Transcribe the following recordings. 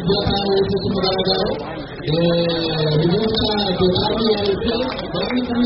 byatangajwe ku mugaragaro ibibuga byariyeretse bari kumwe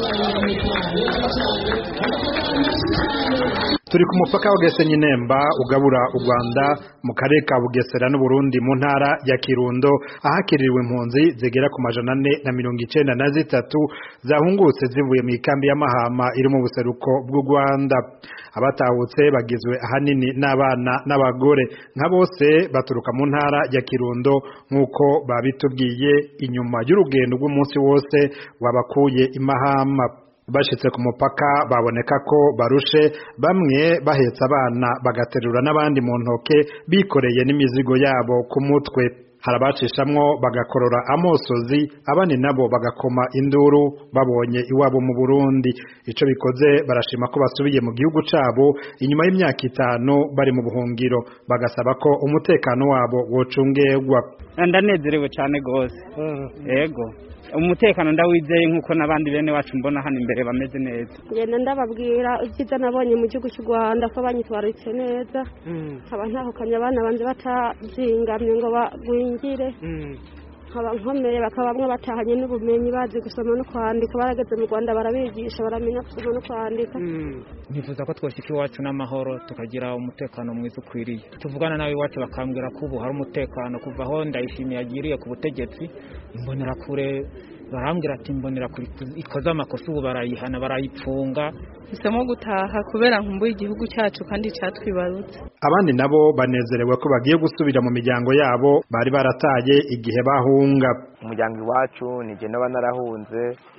turi ku mupaka wa Gasenyi Nemba ugabura u Rwanda mu karere ka Bugesera n'u Burundi mu ntara ya Kirundo ahakiriwe impunzi zigera ku majana ane na mirongo icenda na zitatu zahungutse zivuye mu ikambi y'amahama iri mu buseruko bw'u Rwanda abatahutse bagizwe ahanini n'abana n'abagore nka bose baturuka mu ntara ya Kirundo nk'uko babitubwiye inyuma y'urugendo rw'umunsi wose wabakuye imahama bashitse ku mupaka baboneka ko barushe bamwe bahetse abana bagaterura n'abandi mu ntoke bikoreye n'imizigo yabo ku mutwe harabacishamwo bagakorora amosozi abandi nabo bagakoma induru babonye iwabo mu Burundi ico bikoze barashima ko basubiye mu gihugu cabo inyuma y'imyaka itanu bari mu buhungiro bagasaba ko umutekano wabo wocungerwa ndanezerewe cyane gose yego umutekano ndawizeye nk'uko n'abandi bene wacu mbona hano imbere bameze neza ngenda ndababwira ibyiza nabonye mu gihugu cy'u rwanda ko banyitwararitse neza nkaba ntahukanye abana banjye batazingamye ngo bagwingire nkaba nkomeye bakaba bamwe batahanye n'ubumenyi bazi gusoma no kwandika barageze mu rwanda barabigisha baramenya gusoma no kwandika nifuza ko twashyika iwacu n'amahoro tukagira umutekano mwiza ukwiriye tuvugana nawe iwacu bakambwira ko ubu hari umutekano kuva aho ndayishimiye agiriye ku butegetsi imbonerakure barambwira ati imbonerakure ikoze amakosa ubu barayihana barayipfunga hisemo gutaha kubera nkumbuye igihugu cyacu kandi cyatwibarutse abandi nabo banezerewe ko bagiye gusubira mu miryango yabo bari barataye igihe bahunga umuryango iwacu nijye naba narahunze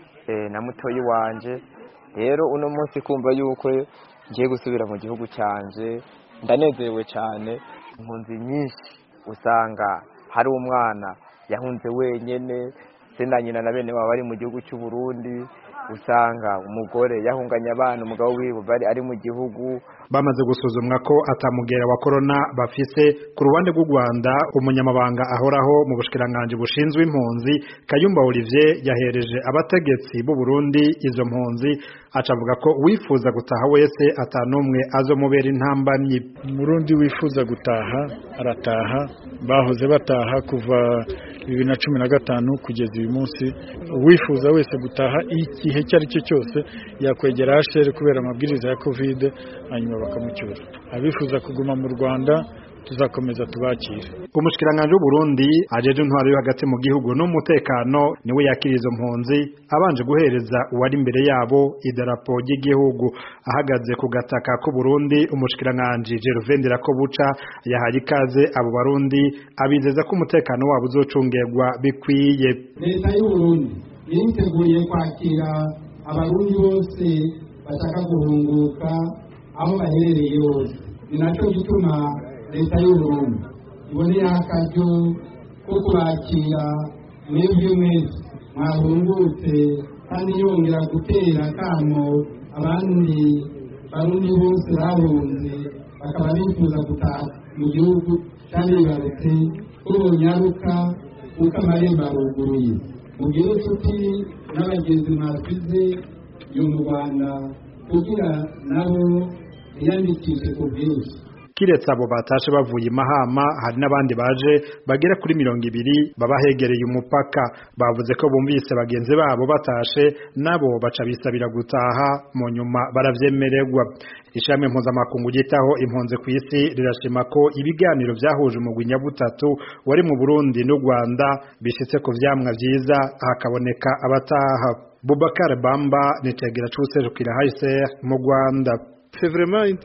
na mutoyi wanje rero uno munsi kumva yuko ngiye gusubira mu gihugu cyanje ndanezerewe cyane impunzi nyinshi usanga hari umwana yahunze wenyine se na nyina na bene baba bari mu gihugu cy'u Burundi usanga umugore yahunganye abana umugabo wiwe bari ari mu gihugu bamaze gusuzumwa ko atamugera wa corona bafise ku ruhande rw'u Rwanda umunyamabanga ahoraho mu bushikiranganje bushinzwe impunzi Kayumba Olivier yahereje abategetsi b'u Burundi izo mpunzi acavuga ko wifuza gutaha wese atanumwe azomubera intambamyi Murundi wifuza gutaha arataha bahoze bataha kuva bibiri na cumi na gatanu kugeza uyu munsi uwifuza wese gutaha igihe icyo ari cyo cyose yakwegera hashere kubera amabwiriza ya kovide hanyuma bakamucyura abifuza kuguma mu rwanda tuzakomeza tubakire umushikiranganje w'uburundi ajeje intwaro yo hagati mu gihugu n'umutekano niwe yakira izo mpunzi abanje guhereza uwari imbere yabo idarapo ry'igihugu ahagaze ku gataka k'uburundi umushikiranganje Gervain ko buca yahaye ikaze abo barundi abizeza ko umutekano wabo uzocungerwa bikwiye leta y'uburundi yiteguye kwakira abarundi bose bashaka guhunguka aho baherereye hose ni nacyo gituma leta y'uburundi iboneye akaryo ko kubakira mwebwe mwese mwahungutse kandi yongera gutera kamo abandi barundi bose bahunze bakaba bifuza gutaha mu gihugu kandi bibarutse ko bonyaruka kuko amarembo aruguruye mugire inshuti n'abagenzi mwasize yo mu rwanda kugira nabo biyandikishe ku bwinshi kiretse abo batashe bavuye imahama hari n'abandi baje bagera kuri mirongo ibiri baba hegereye umupaka bavuze ko bumvise bagenzi babo batashe nabo baca bisabira gutaha mu nyuma baravyemererwa ishami mpuzamakungu ryitaho impunzi ku isi rirashima ko ibiganiro vyahuje umugwi nyabutatu wari mu Burundi n'u Rwanda bishitse ku vyamwa vyiza hakaboneka abataha Bubakar Bamba ni cegera c'userukira HCR mu Rwanda C'est vraiment une,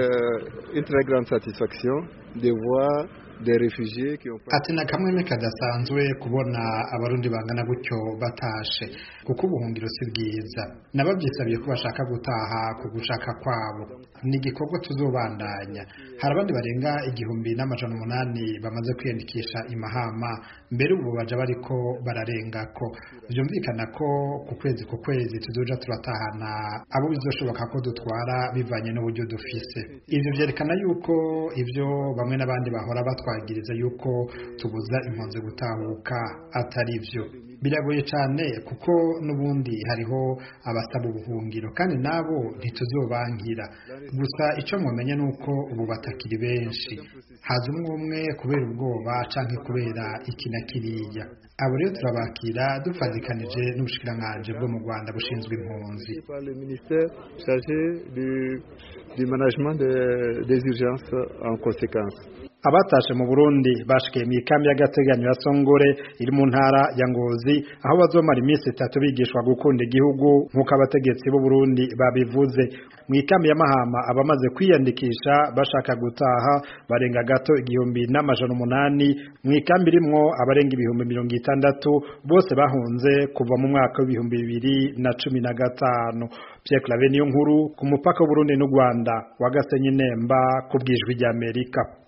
une très grande satisfaction de voir des réfugiés qui ont ati na kamwe kadasanzwe kubona abarundi bangana gutyo batashe kuko ubuhungiro si bwiza nababyisabiye ko bashaka gutaha ku gushaka kwabo ni igikorwa tuzobandanya hari abandi barenga igihumbi n'amajana umunani bamaze kwiyandikisha imahama mbere ubu baja bariko bararengako vyumvikana ko ku kwezi ku kwezi tuzoja turatahana abo bizoshoboka ko dutwara bivanye n'uburyo dufise ivyo vyerekana yuko ivyo bamwe n'abandi bahora batwagiriza yuko tubuza impunzi gutahuka atari vyo biragoye cyane kuko n'ubundi hariho abasaba ubuhungiro kandi nabo ntituzobankira gusa icyo mwamenya ni uko ubu batakiri benshi haza umwe umwe kubera ubwoba canke kubera iki na kiriya abo rero turabakira dufatikanije n'ubushikiranganji bwo mu rwanda bushinzwe impunzi par le ministère chargé du, du management de- des urgences en conséquence. abatashe mu Burundi bashikiye mu ikambi y'agateganyo ya Songore iri mu ntara ya Ngozi aho bazomara iminsi itatu bigishwa gukunda igihugu nk'uko abategetsi b'u Burundi babivuze mu ikambi ya Mahama abamaze kwiyandikisha bashaka gutaha barenga gato igihumbi n'amajana umunani mu ikambi irimwo abarenga ibihumbi mirongo itandatu bose bahunze kuva mu mwaka w'ibihumbi bibiri na cumi na gatanu Pierre Claver niyo nkuru ku mupaka w'u Burundi n'u Rwanda wa Gasenyi Nemba ku bwijwi ry'Amerika